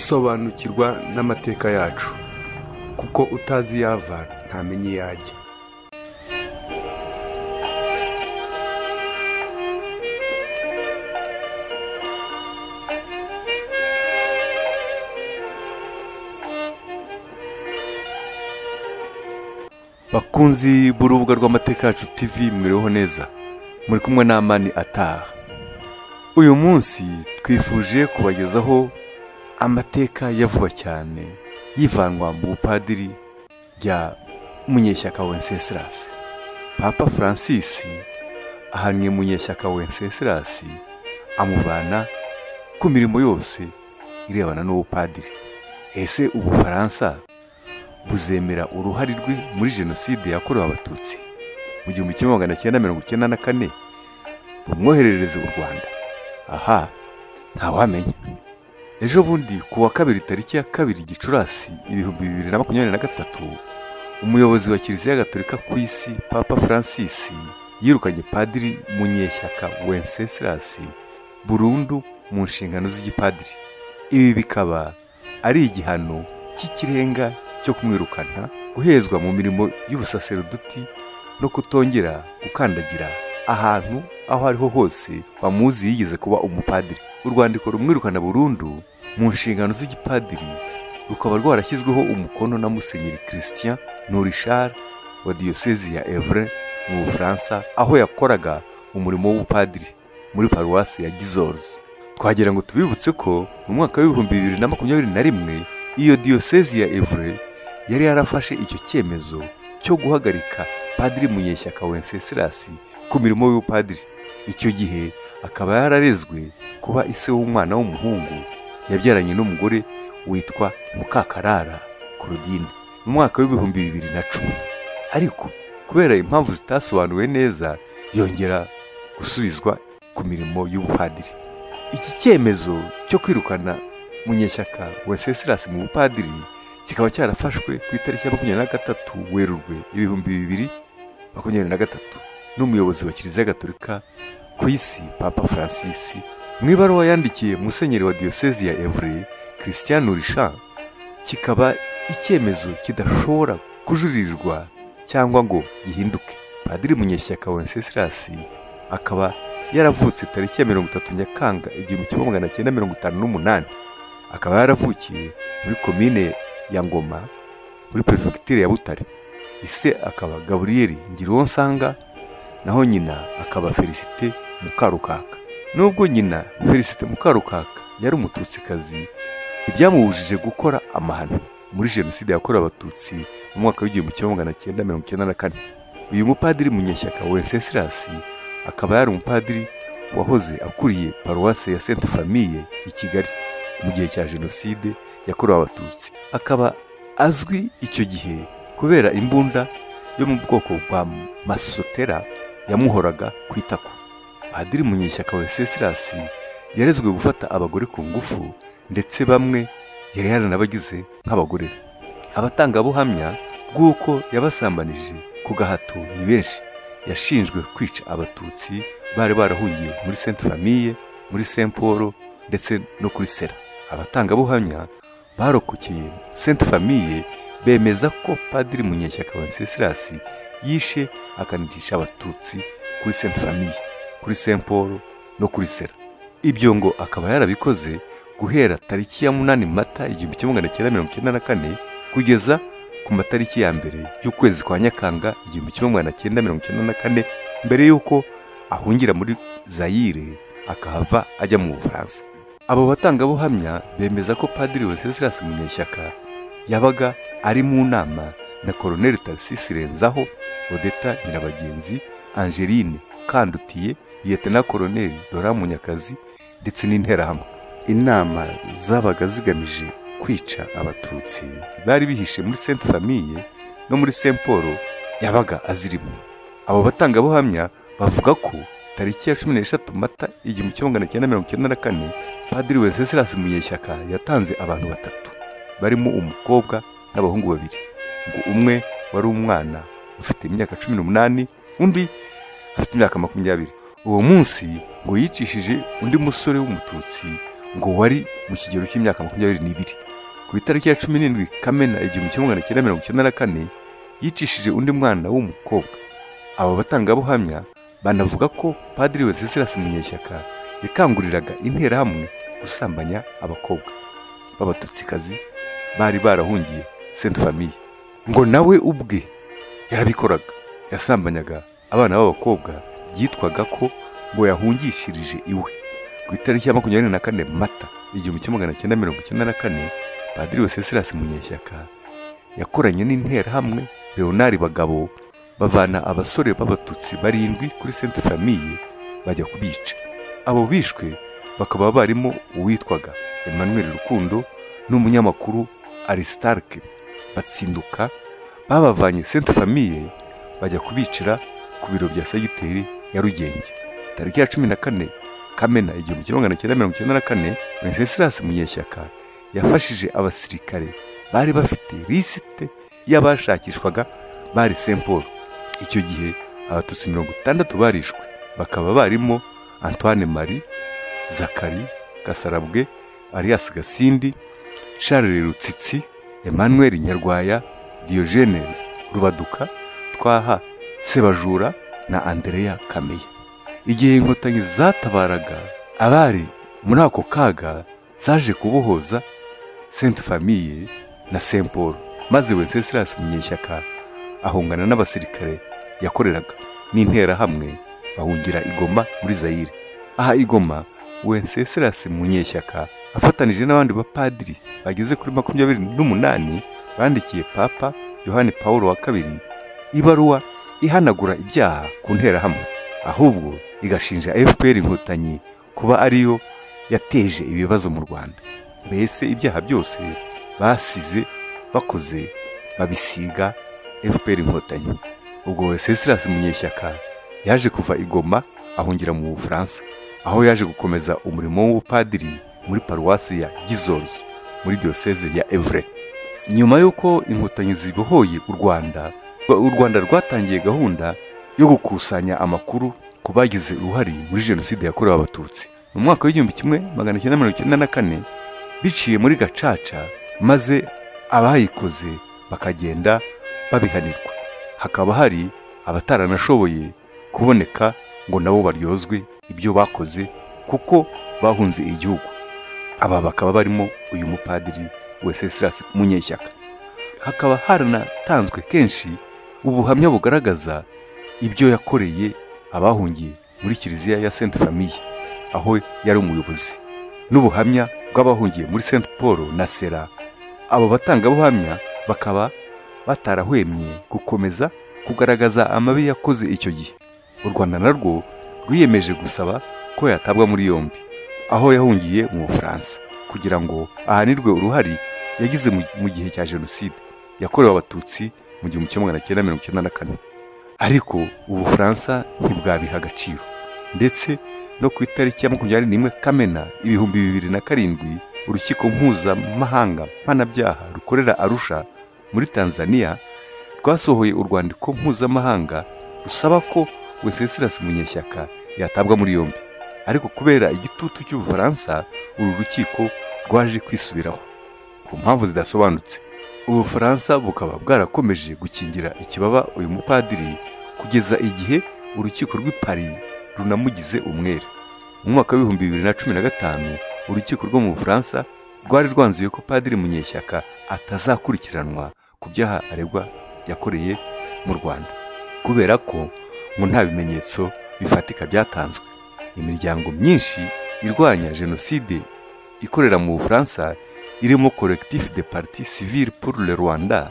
sobanukirwa n'amateka yacu kuko utazi iyo ava ntamenya iyo ajya bakunzi b'urubuga rw'amateka yacu TV mwiriweho neza muri kumwe n'amani ataha uyu munsi twifuje kubagezaho amateka ya vuba cyane yivanwa mu bupadiri rya munyeshyaka wencesilasi papa francis ahannye munyeshyaka wencesilasi amuvana ku mirimo yose irebana n'ubupadiri ese ubufaransa buzemera uruhare rwe muri jenoside yakorewe abatutsi mu gihumbi kimwe magana cyenda mirongo icyenda na kane bumwoherereze u rwanda aha ntawamenya ejo bundi ku wa kabiri tariki ya kabiri gicurasi ibihumbi bibiri na makumyabiri na gatatu umuyobozi wa kiliziya gatolika ku isi papa francis yirukanye padiri munyeshyaka wencesilasi burundu mu nshingano z'igipadiri ibi bikaba ari igihano cy'ikirenga cyo kumwirukana guhezwa mu mirimo y'ubusaseruduti no kutongera gukandagira ahantu aho ariho hose bamuzi yigeze kuba umupadiri urwandiko rumwirukana burundu mu nshingano z'igipadiri rukaba rwarashyizweho umukono na musenyeri christian nurishar wa diyosezi ya evre mu bufaransa aho yakoraga umurimo w'ubupadiri muri paruwasi ya gizors twagira ngo tubibutse ko mu mwaka w'ibihumbi bibiri na makumyabiri na rimwe iyo diyosezi ya evre yari yarafashe icyo cyemezo cyo guhagarika padiri munyeshyaka wencesilasi ku mirimo y'ubupadiri icyo gihe akaba yararezwe kuba ise w'umwana w'umuhungu yabyaranye n'umugore witwa mukakarara Claudine mu mwaka w'ibihumbi bibiri na cumi ariko kubera impamvu zitasobanuwe neza yongera gusubizwa ku mirimo y'ubupadiri iki cyemezo cyo kwirukana munyeshyaka wencesilasi mu bupadiri kikaba cyarafashwe ku itariki ya makumyabiri na gatatu werurwe ibihumbi bibiri makumyabiri na gatatu n'umuyobozi wa kiliziya gatolika ku isi papa francis mu ibaruwa yandikiye musenyeri wa diyosezi ya evure christian risha kikaba icyemezo kidashobora kujuririrwa cyangwa ngo gihinduke padiri munyeshyaka wencesilasi akaba yaravutse tariki ya mirongo itatu nyakanga igihumbi kimwe magana cyenda mirongo itanu n'umunani akaba yaravukiye muri komine ya ngoma muri perefegitura ya butare ise akaba gaburiyeri ngiruwonsanga naho nyina akaba felicite mukarukaka nubwo nyina felicite mukarukaka yari umututsikazi ibyamubujije gukora amahano muri jenoside yakorewe abatutsi mu mwaka w'igihumbi kimwe magana cyenda mirongo icyenda na kane uyu mupadiri munyeshyaka wencesilasi akaba yari umupadiri wahoze akuriye paruwase ya sente famiye i kigali mu gihe cya jenoside yakorewe abatutsi akaba azwi icyo gihe kubera imbunda yo mu bwoko bwa masotera yamuhoraga ku itako padiri munyeshyaka wencesilasi yarezwe gufata abagore ku ngufu ndetse bamwe yari yaranabagize nk'abagore abatangabuhamya bw'uko yabasambanije ku gahato ni benshi yashinjwe kwica abatutsi bari barahungiye muri sainte famille muri saint paul ndetse no kuri sera abatangabuhamya barokokeye sainte famille bemeza ko padiri munyeshyaka wencesilasi yishe akanicisha abatutsi kuri sainte famille kuri saint paul no kuri sera ibyo ngo akaba yarabikoze guhera tariki ya munani mata igihumbi kimwe magana cyenda mirongo icyenda na kane kugeza ku matariki ya mbere y'ukwezi kwa nyakanga igihumbi kimwe magana cyenda mirongo icyenda na kane mbere y'uko ahungira muri zayire akahava ajya mu bufaransa abo batangabuhamya bemeza ko padiri wesesilasi munyeshyaka yabaga ari mu nama na koroneli tarisisi renzaho odeta nyirabagenzi angeline ukandutiye liyetena koroneli dora munyakazi ndetse n'interahamwe inama zabaga zigamije kwica abatutsi bari bihishe muri sainte famille no muri saint paul yabaga azirimo abo batangabuhamya bavuga ko tariki ya cumi n'eshatu mata igihumbi kimwe magana cyenda mirongo icyenda na kane padiri wencesilasi munyeshyaka yatanze abantu batatu barimo umukobwa n'abahungu babiri ngo umwe wari umwana ufite imyaka cumi n'umunani undi afite imyaka makumyabiri uwo munsi ngo yicishije undi musore w'umututsi ngo wari mu kigero cy'imyaka makumyabiri n'ibiri ku itariki ya cumi n'indwi kamena igihumbi kimwe magana cyenda mirongo icyenda na kane yicishije undi mwana w'umukobwa aba batangabuhamya banavuga ko padiri weseserasi munyeshyaka yakanguriraga interahamwe gusambanya abakobwa b'abatutsikazi bari barahungiye sente famiye ngo nawe ubwe yarabikoraga yasambanyaga abana b'abakobwa byitwaga ko ngo yahungishirije iwe ku itariki ya makumyabiri na kane mata igihumbi kimwe magana cyenda mirongo icyenda na kane padiri weseserasi munyeshyaka yakoranye n'interahamwe leonard bagabo bavana abasore b'abatutsi barindwi kuri sente famiye bajya kubica abo bishwe bakaba barimo uwitwaga emmanuel rukundo n'umunyamakuru aristarke batsinduka babavanye sente famiye bajya kubicira ku biro bya segiteri ya rugenge tariki ya cumi na kane kamena igihumbi kimwe magana cyenda mirongo icyenda na kane wenceslas munyeshyaka yafashije abasirikare bari bafite lisite y'abashakishwaga bari Saint Paul icyo gihe abatutsi mirongo itandatu barishwe bakaba barimo Antoine Marie Zakari Gasarabwe Arias Gasindi Charles Rutsitsi Emmanuel Nyarwaya Diogene Rubaduka Twaha Sebajura na Andrea Kameya igihe inkotanyi zatabaraga abari muri ako kaga zaje kubohoza Sainte Famille na Saint Paul maze Wenceslas Munyeshyaka ahungana n'abasirikare yakoreraga n'interahamwe bahungira igoma muri Zaire aha igoma Wenceslas Munyeshyaka afatanije n'abandi bapadiri bageze kuri makumyabiri n'umunani bandikiye Papa Yohani Paul wa kabiri ibaruwa ihanagura ibyaha ku nterahamwe ahubwo igashinja FPR inkotanyi kuba ariyo yateje ibibazo mu Rwanda mbese ibyaha byose basize bakoze babisiga fpr inkotanyi ubwo wesesilasi munyeshyaka yaje kuva igoma ahungira mu bufaransa aho yaje gukomeza umurimo w'ubupadiri muri paruwasi ya gizozi muri diyoseze ya evre nyuma y'uko inkotanyi zibohoye u rwanda u rwanda rwatangiye gahunda yo gukusanya amakuru ku bagize uruhare muri jenoside yakorewe abatutsi mu mwaka w'igihumbi kimwe magana cyenda mirongo icyenda na kane biciye muri gacaca maze abayikoze bakagenda babihanirwa hakaba hari abataranashoboye kuboneka ngo nabo baryozwe ibyo bakoze kuko bahunze igihugu aba bakaba barimo uyu mupadiri weseserasi munyeshyaka hakaba haranatanzwe kenshi ubuhamya bugaragaza ibyo yakoreye abahungiye muri kiliziya ya sainte famille aho yari umuyobozi n'ubuhamya bw'abahungiye muri sainte paul na sera abo batangabuhamya bakaba batarahwemye gukomeza kugaragaza amabi yakoze icyo gihe u rwanda narwo rwiyemeje gusaba ko yatabwa muri yombi aho yahungiye mu bufaransa kugira ngo ahanirwe uruhare yagize mu gihe cya jenoside yakorewe abatutsi mu gihumbi kimwe magana cyenda mirongo icyenda na kane ariko ubufaransa ntibwabiha agaciro ndetse no ku itariki ya makumyabiri n'imwe kamena ibihumbi bibiri na karindwi urukiko mpuzamahanga mpanabyaha rukorera arusha muri tanzania rwasohoye urwandiko mpuzamahanga rusaba ko weseserasi munyeshyaka yatabwa muri yombi ariko kubera igitutu cy'ubufaransa uru rukiko rwaje kwisubiraho ku mpamvu zidasobanutse ubufaransa bukaba bwarakomeje gukingira ikibaba uyu mupadiri kugeza igihe urukiko rw'i paris runamugize umwere mu mwaka w'ibihumbi bibiri na cumi na gatanu urukiko rwo mu bufaransa rwari rwanzuye ko padiri munyeshyaka atazakurikiranwa ku byaha aregwa yakoreye mu rwanda kubera ko ngo nta bimenyetso bifatika byatanzwe imiryango myinshi irwanya jenoside ikorera mu bufaransa irimo collectif de parti civile pour le rwanda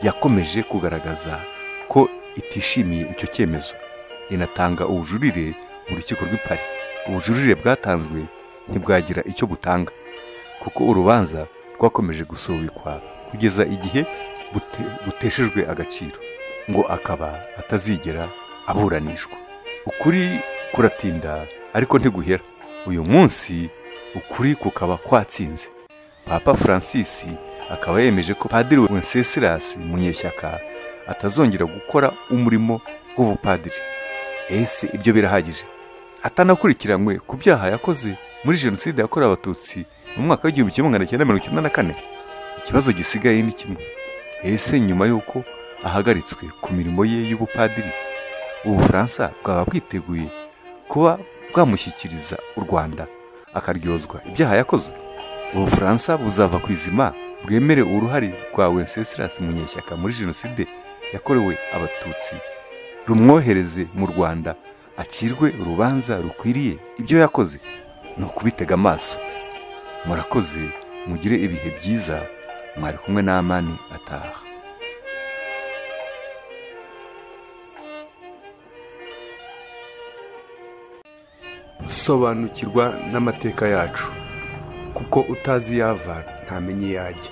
yakomeje kugaragaza ko itishimiye icyo cyemezo inatanga ubujurire mu rukiko rw'i paris ubujurire bwatanzwe ntibwagira icyo butanga kuko urubanza rwakomeje gusubikwa kugeza igihe bute, buteshejwe agaciro ngo akaba atazigera aburanishwa ukuri kuratinda ariko ntiguhera uyu munsi ukuri kukaba kwatsinze papa francis akaba yemeje ko padiri wencesilas munyeshyaka atazongera gukora umurimo w'ubupadiri ese ibyo birahagije atanakurikiranywe ku byaha yakoze muri jenoside yakorewe abatutsi mu mwaka w'igihumbi kimwe magana cyenda mirongo icyenda na kane ikibazo gisigaye ni kimwe ese nyuma y'uko ahagaritswe ku mirimo ye y'ubupadiri ubufaransa bwaba bwiteguye kuba bwamushyikiriza u rwanda akaryozwa ibyaha yakoze ubufaransa buzava ku izima bwemere uruhare rwa wencesilas munyeshyaka muri jenoside yakorewe abatutsi rumwohereze mu rwanda acirwe urubanza rukwiriye ibyo yakoze ni ukubitega amaso murakoze mugire ibihe byiza mwari kumwe n'amani ataha sobanukirwa n'amateka yacu kuko utazi yava ntamenye yajya